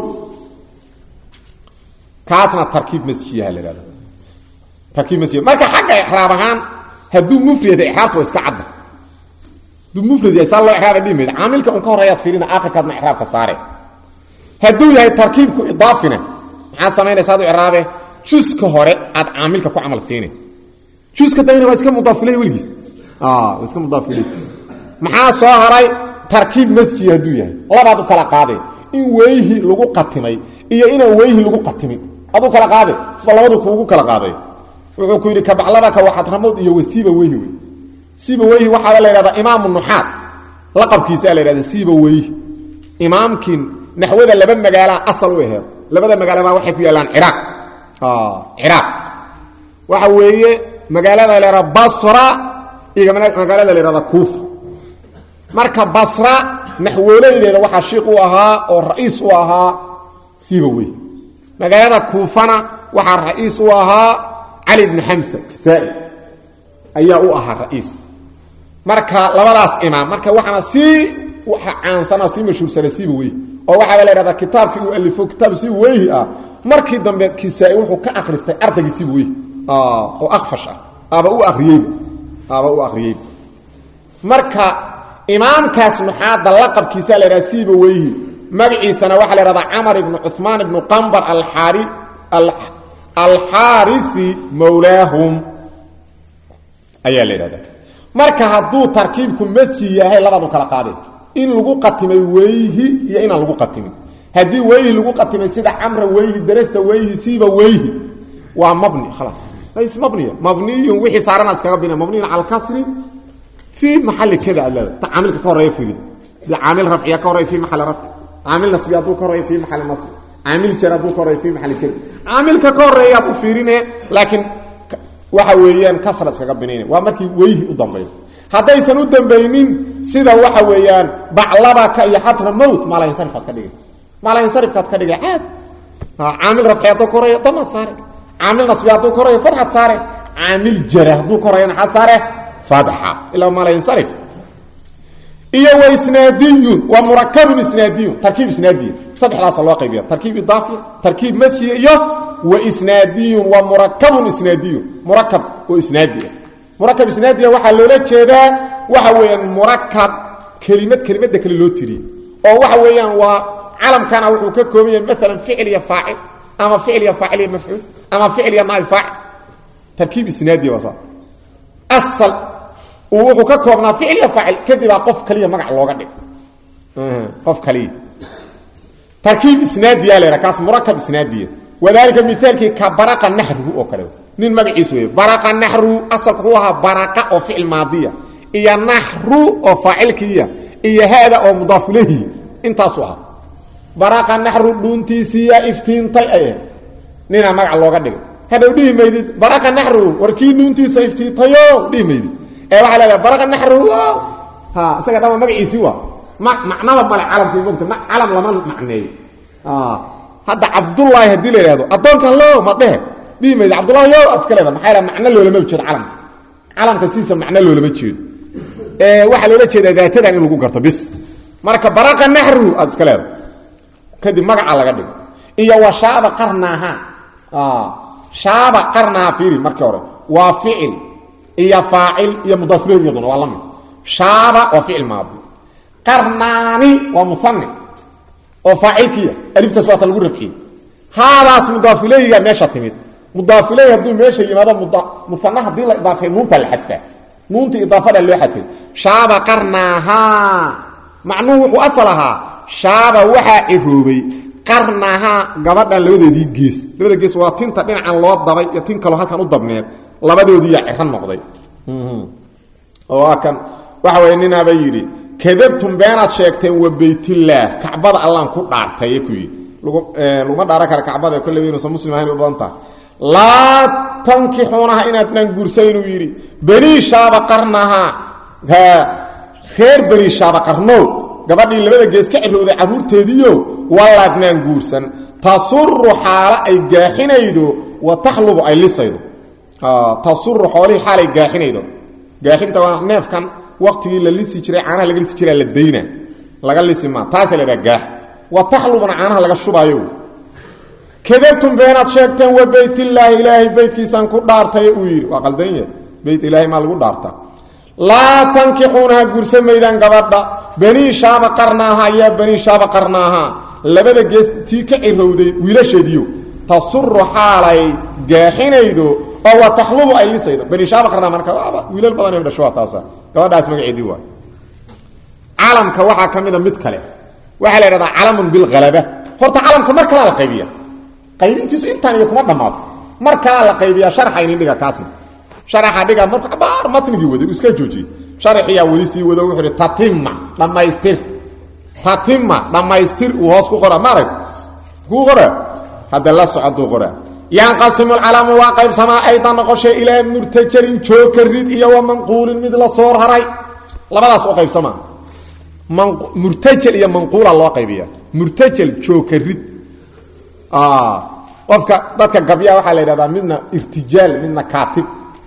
Speaker 1: kaasna tarkiib masjiyaha la yidhahda tarkiib masjid marka xagga ixraab ahaan hadduu mufrada ixraabta waa iska cadda hadduu mufrad yahay saa loo ixraaba dhihi mayda caamilka un ka horeeyaad fiirina aakhirkaadna ixraabka saare hadduu yahay tarkiibku idaafina maxaa samaynaysa adu ixraabe juska hore aad caamilka ku camal siina juska dambena waa iska mudaafilay weligiis waa iska mudaafilay maxaa soo haray tarkiib masjid hadduu yahay labaad u kala qaade in weyhi lagu qatimay iyo inaan weyhi lagu qatimin aduu kala qaade isba labadu kuugu kala qaaday wuxuu ku yidhi kabaclabaka waxadramowd iyo wasiiba weyhi wey siiba weyhi waxaaba la yidhahdaa imaamu nuxaad laqabkiisaa la yidhahda siiba weyhi imaamkii naxwada laba magaalaa asal u aheed labada magaalabaa waxay ku yaallaan ciraaq ciraaq waxa weeye magaalada la yhahda basra iyo magaalada la yhahda kuufa marka basra naxwooleydeeda waxaa shiiq u ahaa oo ra'iis u ahaa siiba weyhi magaalada kuufana waxaa ra'iis u ahaa cali bnu xamsa kisaa-i ayaa u ahaa ra'iis marka labadaas imaam marka waxaana sii waxa caansana sii mashhuursana siiba weyhi oo waxaaba la yhahdaa kitaabkii uu alifo kitaab siiba weyhi ah markii dambe kisaa-i wuxuu ka akhristay ardaygii siiba weyhi oo akfash ah aba u ariyeyba aba u akhriyeyba marka imaamkaas nuxaadda laqabkiisaa la yhahda siiba weyhi magaciisana waxaa la yhahdaa camar ibnu cuثmaan ibnu qambar alxaari alxaarisi mawlaahum ayaa la yidhahdaa marka hadduu tarkiibku masjid yahay labaad u kala qaadeen in lagu qatimay weyhi iyo inaan lagu qatimin haddii weyhi lagu qatimay sida camra weyhi darasta weyhi siiba weyhi waa mabni khalaas lays mabniya mabniyun wixii saarana iskaga bina mabniyun cala alkasri fii maxali kada aad leeda caamilka ka horeeya fiiri de caamil rafciya ka horeeya fii maxali rafci caamil nasbi hadduu ka horeeya fii maxali nasbi caamil jar hadduu ka horeeya fii maxali jar caamilka ka horeeyaad u fiirine laakiin waxa weeyaan kasra iskaga binayna waa markii weyhi u dambayo haddaysan u dambaynin sida waxa weeyaan baclabaka iyo xatra mowt maalahinsarifaad ka dhigay maalahinsarifkaad ka dhigay caadi caamil rafci hadduu ka horeeya damaad saare caamil nasbi hadduu ka horeeya fadxad saare caamil jara hadduu ka horeeya naxad saare fadxa ilaa maalahinsarif iyo wa isnaadiyun waa murakabun isnaadiyun tarkiib isnaadiya saddexdaasa loo qaybiya tarkiib idaafiya tarkiib masjiya iyo wa isnaadiyun waa murakabun isnaadiyun murakab oo isnaadiya murakab isnaadiya waxaa loola jeedaa waxa weeyaan murakab kelimad kelimadda kale loo tiriyey oo waxa weeyaan waa calamkana wuxuu ka kooban yahay maalan ficil iyo faacil ama ficil iyo faacil iyo mafcuul ama ficil iyo naa'ib faacil tarkiib isnaadiya waa saa asal uu wuxuu ka koobnaa ficil iyo faacil kadibaa qof kaliya magac looga dhig qof kaliya tarkiib isnaadiya la yidhaha kaas murakab isnaadiya wadalika mithaalkii ka baraqa naxruhu oo kale nin magaciis weeye baraqa naxruhu asalku wuxuu ahaa baraqa oo ficil maadiya iyo naxru oo faacilkiiya iyo haada oo mudaafulehi intaasu ahaa baraqa naxru dhuuntiisiiya iftiintay ay ahayd ninaa magac looga dhigay hadhow dhihi maydid baraqa naxru warkii dhuuntiisa iftiintayo dhihi maydid ee waxaa leedahay baraqa naxru ha isaga dhama magaciisii waa ma macnaba male calamkii mogta ma calam lama macneeyo hadda cabdullaahi haddii la yidhahdo addoonka allo ma dhehe dhihi mayda cabdullahi yo aad iska leeda maxaa yidhaha macno loolama jeedo calamka calamka siisa macno loolama jeedo waxaa loola jeedaa daatadan in lagu garto bis marka baraqa naxru aad iska leeda kadib magaca laga dhigo iyo wa shaaba qarnaaha shaaba qarnaaha fiiri markii hore waa ficil iyo faacil iyo mudaafilehiyaduna waa la mid shaaba waa ficil maadi qarnaani waa muani oo faacilkiya aliftaas waata lagu rafciyey haadaas mudaafileyga meesha timid mudaafiley hadduu meesha yimaado muana hadii la idaafay nuunta la xadfaa nuunta idaafada loo xadfay shaaba qarnaahaa macnuhu wuxuu asal ahaa shaaba waxaa ciroobay qarnahaa gabadhan labadeedii gees labada gees waa tinta dhinacan loo dabay iyo tin kaloo halkan u dabneed labadoodiiyaa ciro noqday oo kan waxa way ninaaba yidhi kadabtum beenaad sheegteen wa baytillaah kacbada allaan ku dhaartay ku yidhi laguma dhaaran kara kacbada kolley inuusan muslim ahayn u badan tahay laa tankixuunaha inaadnaan guursaynuu yidhi banii shaaba qarnahaa reer banii shaaba qarnow gabadhii labada gees ka cirowday carruurteediio wallaadnaan guursan tasuru xaalo ay gaaxinaydo wa takhlubu ay lisaydo tasuru xoolihii xaalay gaaxinaydo gaaxinta waa neefkan waktigii la lisi jiray caanaha laga lisi jiraa la dayna laga lisi maa taasa la dhaha gaax wa taxlubna caanaha laga shubaayo kadabtum beenaad sheegteen wa beytillaahi ilaahay beytkiisaan ku dhaartay uu yidhi waa qaldanya beyt ilaahay maa lagu dhaarta laa tankixuunaha guursamaydaan gabadha banii shaaba qarnaaha yaa banii shaaba qarnaaha labada gees tii ka cirowday wiilasheediyo tasuru xaalay gaaxinaydo oo wa taxlubu ay lisaydo banii shaaba qarnaa marka wiilal badan dhasho waa taasa gabadhaas magaceedii waay calamka waxaa ka mida mid kale waxaa la idhahdaa calamun bilhalaba horta calamka mar kalaa la qaybiya qaybintiisu intaan iyo kuma dhammaato mar kalaa la qaybiyaa sharaxa inin dhiga kaasna sharaxa dhiga marku cabaar matnigii waday uu iska joojiyey sharaxiyaa weli sii wado wuxuu ihi tatima dhammaystir tatima dhammaystir uu hoos ku qora maarag kuu qora hadda la socoduu qora yanqasimu lcalamu waa qaybsamaa aydan noqoshay ilaa murtajalin jooka rid iyo wa manquulin mid la soo raray labadaas u qaybsamaa murtajal iyo manquula loo qaybiya murtajal jooka rid qofka dadka gabyaa waxaa la yidhahdaa midna irtijaal midna kaatib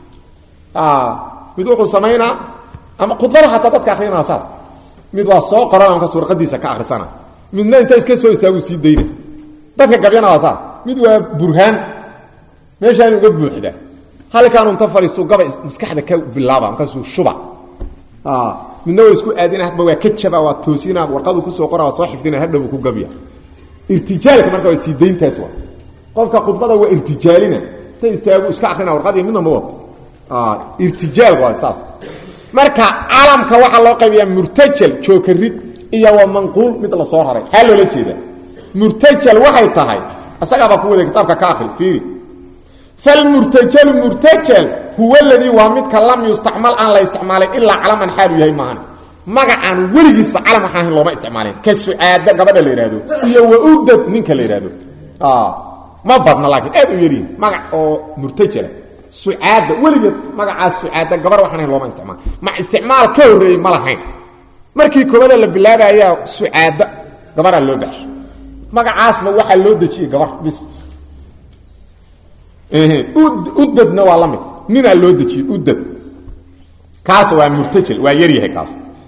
Speaker 1: mid wuxuu samaynaa ama khudbada hataa dadka akrinaa saas mid waa soo qoran markaas warqadiisa ka akrisana midna inta iska soo istaagu sii dayna dadka gabyana waa saas mid waa burhaan meeshaan uga buuxda halkaanu inta fadhiistu gaba maskaxda ka bilaaba markaasuu shuba midna waa isku aadina hadba waa ka jaba waa toosina warqadu kusoo qora waa soo xifdina hadhow ku gabya irtijaalka marka waa sii dayntaas waa qofka khudbada waa irtijaalina inta istaagu iska akrina warqadii midna ma wato irtijaal waa saas marka calamka waxaa loo qaybiyaa murtajal jookarid iyo waa manquul mid la soo raray xaa loola jeeda murtajal waxay tahay isagaabaa ku wada kitaabka ka akri fiiri falmurtajalu murtajal huwa ladii waa midka lam yustacmal aan la isticmaalin ilaa calaman xaalu yahay maahan magacaan weligiisba calam waxaan ahayn looma isticmaalin ka sucaada gabadha la yidhaahdo iyo waudad ninka la yidhaahdo ma badna laakiin aad u yaryihin magac oo murtajala sucaada weligeed magacaas sucaada gabar waxaan ahayn looma isticmaal ma isticmaal ka horreeyey ma lahayn markii koobada la bilaabayaa sucaada gabaraa loo baxshay magacaasna waxaa loo dejiyey gabar bis udadna waa la mid ninaa loo dejiyey udad kaas waa murtajal waa yaryahay kaas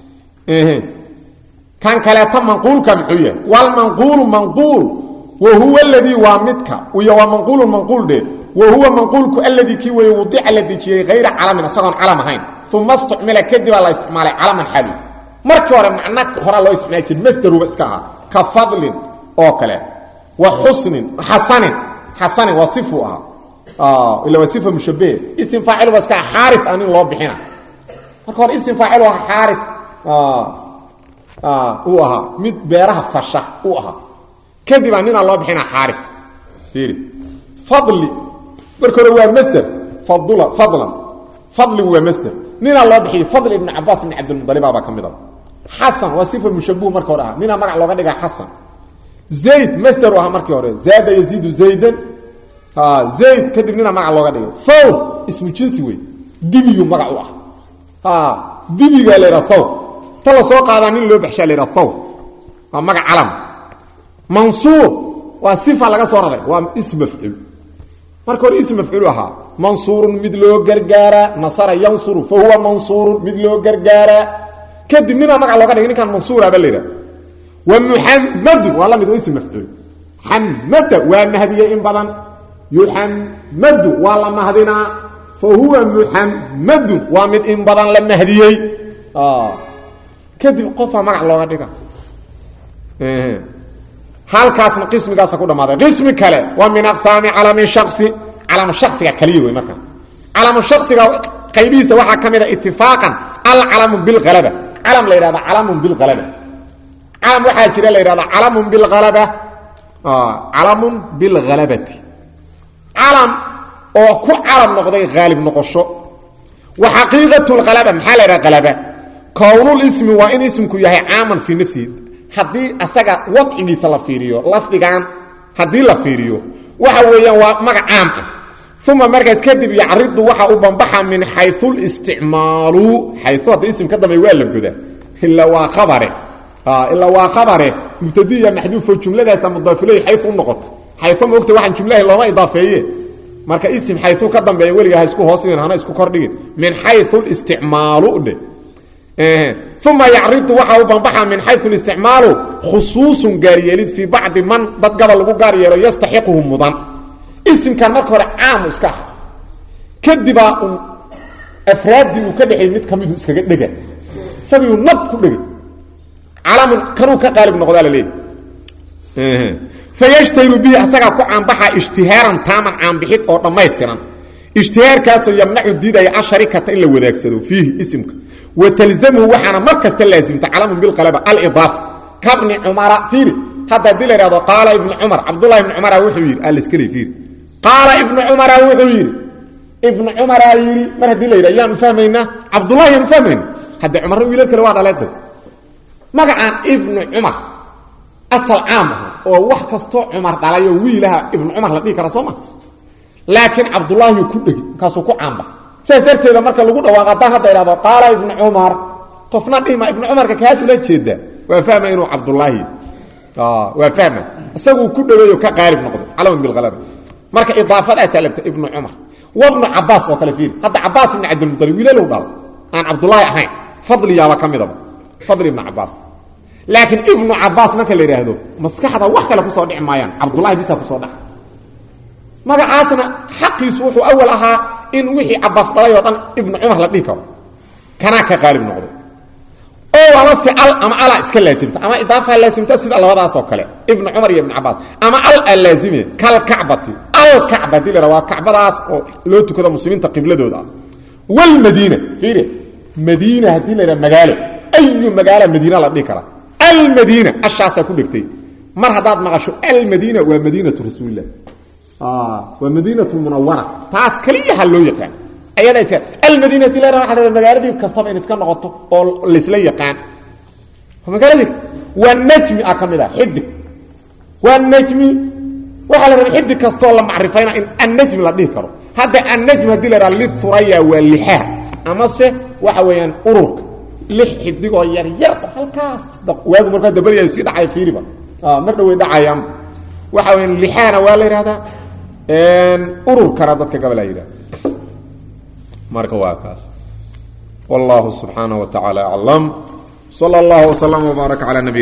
Speaker 1: kan kaleeto manquulka muxuu yahay walmanquulu manquul wa huwa aladii waa midka iyo waa manquulu manquul dhe wa huwa manquulku aladii kii weeye wudica la dejiyey hayra calamin isagoon calam ahayn uma istucmila kadibaa la isticmaalay calaman xali markii hore macna horaa loo isticmaali jir masdaruba iska ahaa ka fadlin oo kale wa xusnin xasanin xasanin waa sifuu ahaa ila waa sifa mushabahe isim faacil waa iska xaari a nin loo bixina marka hore isim faacil waa xaari uu ahaa mid beeraha fasha uu ahaa kadibaa ninaa loo bixina xaari fiiri fadli marka hore waa masder fadula fadlan fadligu waa masder ninaa loo bixiyey fadli ibn cabaas ibn cabdilmualibabaa ka mid a xasan waa sifa mushabuh marka hore ah ninaa magac looga dhigaa xasan zayd masderu ahaa markii hore zaada yaziidu zaydan zayd kadib ninaa magac looga dhigay thawr ismu jinsi wey dibiyu magac u ah dibigaa la ydhaha thawr ta la soo qaadaa nin loo baxshaa la ydhaha thawr waa magac calam mansuur waa sifa laga soo raray waa ism mafcuul marka hore ism mafcuulu ahaa mansuurun mid loo gargaaraa nasara yansuru fa huwa mansuurun mid loo gargaaraa kadib ninaa magac looga dhigay ninkaan mansuuraaba la yidhaha wa muxamadun waa la mid waa ism mafcuul xamada waa mahdiye in badan yuxamadu waa la mahdinaa fa huwa muxamadun waa mid in badan la mahdiyey kadib qofaa magac looga dhiga halkaasna qismigaasa ku dhamaaday qismi kale waa min aqsaami calami shasi calamu shasiga kaliya wey markaa calamu shasiga qaybihiisa waxaa ka mid a itifaaqan alcalamu bilhalaba calam la yidhahda calamun bilhalaba calam waxaa jira la yidhahda calamun bilhalaba calamun bilhalabati calam oo ku calam noqday haalib noqosho wa xaqiiqat lhalaba maxaa la yidhaha halaba kownlismi waa in ismku yahay caaman fii nafsihi haddii asaga wadcigiisa la fiiriyo lafdigan haddii la fiiriyo waxa weeyaan waa magac caam ah uma markaas kadib yacridu waxa u banbaxa min xayu listicmaalu xayu hadda ism ka dambeey waa la godaa ilaa waa khabare ilaa waa khabare mubtadiya maxduufo jumladaasa mudaafiley xayu u noqoto xayu ma ogta waxaan jumlahi looma idaafeeye marka ism xayu ka dambeeya weliga ha isku hoosdhigin hana isku kordhigin min xayu listicmaalu dhe uma yacridu waxa u banbaxa min xayu isticmaalu khusuusun gaaryeelid fii bacdi man dad gabal lagu gaar yeelo yastaxiquhu mudan isimkan marka hore caamu iska aha kadibaa un afraaddii uu ka dhexay mid kamidu iskaga dhega isagiiu nab ku dhegay calamun kanuu ka qaalib noqdaa la leeyahy fayashtahiru bihi asagaa ku caanbaxa ijtihaaran taaman caanbixid oo dhammaystiran ijtihaarkaasoo yamnacu diidaya asharikata in la wadaagsado fiihi isimka wa talzamhu waxaana mar kasta laasimta calamun bilqalaba alidaafa kabni cumara fiiri hadda haddii la ihahdo qaala ibnu cumar cabdullahi ibnu cumara wuxuu yidhi alskale fiiri qaala ibnu cumara wuxuu yidhi ibnu cumaraa yidhi mar haddii la yidhi ayaanu fahmaynaa cabdullahi yaanu fahmayna hadde cumarna wiilal kale waa dhaleeday magacaan ibnu cumar asal caam aha oo wax kastoo cumar dhalayo wiilaha ibnu cumar la dhihi kara soo ma laakiin cabdullaahiyu ku dhegi markaasuu ku caamba saas darteeda marka lagu dhawaaqo haddaan hadda ihahdo qaala ibnu cumar qofna dhihma ibnu cumarka kaas ula jeedaa waa fahma inuu cabdullaahi waa fahma isaguu ku dhaweeyo ka qaalib noqday calaman bilhalaba marka idaafadaasaa labta ibnu cumar wabnu cabaas oo kale fiiri hadda cabaas ibnu cabdilmualib wiilalow dhal aan cabdullaahi ahayn fadliyaaba ka midaba fadli ibnu cabaas laakiin ibnu cabaas marka la yidhaahdo maskaxda wax kale kusoo dhici maayaan cabdullahi bisa kusoo dhaca magacaasna xaqiisu wuxuu awal ahaa in wixii cabaas dhalay oo dhan ibnu cumar la dhihi karo kanaa ka qaalib noqday oo ama si al ama alaa iska laasimta ama idaafaa laasimta sida labadaas oo kale ibnu cumar iyo ibnu cabaas ama al aa laazime kalkacbati alkacba hadii la waa kacbadaas oo loo tukado muslimiinta qibladooda ah wlmadiina fiiri madiina haddii la yidhaha magaalo ayu magaala madiina la dhihi karaa almadiina ashaasaa ku dhegtay mar haddaad maqasho almadiina waa madiinatu rasuulilah waa madiinatu munawara taas keliyaha loo yaqaan ayada iska almadiina hadii la yidhaha waxa magaaladii kastaba in iska noqoto oo laysla yaqaan magaaladii waa najmi ah ka mid ah xidig waa najmi waxaa la rabay xidig kastoo la macrifayna in annajmi la dhihi karo hadda annajm hadii la yidhaha lithuraya waa lixaha amase waxa weeyaan ururka lix xidigoo yar yar oo halkaas waagu markaa dabalya sii dhacay fiiriba mar dhawey dhacayaan waxa weya lixaana waa la yidhahdaa ururkana dadka gabal a yidhahda marka waa kaas wallahu subxaanaه wa taعalى aclam slى اllah وslm وbaarك alى nabiyina